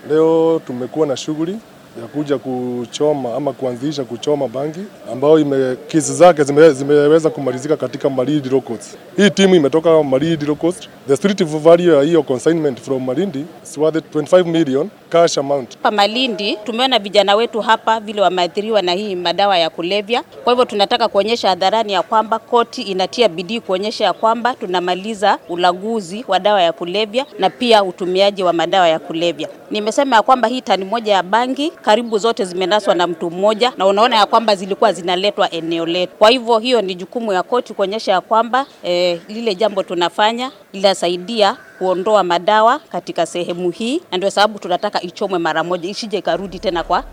Leo tumekuwa na shughuli ya kuja kuchoma ama kuanzisha kuchoma bangi ambayo ime, kesi zake zime, zimeweza kumalizika katika Malindi Low Coast. Hii timu imetoka Malindi Low Coast. The street value ya hiyo consignment from Malindi is worth 25 million cash amount. Hapa Malindi tumeona vijana wetu hapa vile wameathiriwa na hii madawa ya kulevya. Kwa hivyo tunataka kuonyesha hadharani ya kwamba koti inatia bidii kuonyesha ya kwamba tunamaliza ulaguzi wa dawa ya kulevya na pia utumiaji wa madawa ya kulevya. Nimesema ya kwamba hii tani moja ya bangi karibu zote zimenaswa na mtu mmoja, na unaona ya kwamba zilikuwa zinaletwa eneo letu. Kwa hivyo hiyo ni jukumu ya koti kuonyesha ya kwamba eh, lile jambo tunafanya linasaidia kuondoa madawa katika sehemu hii, na ndio sababu tunataka ichomwe mara moja, isije ikarudi tena kwa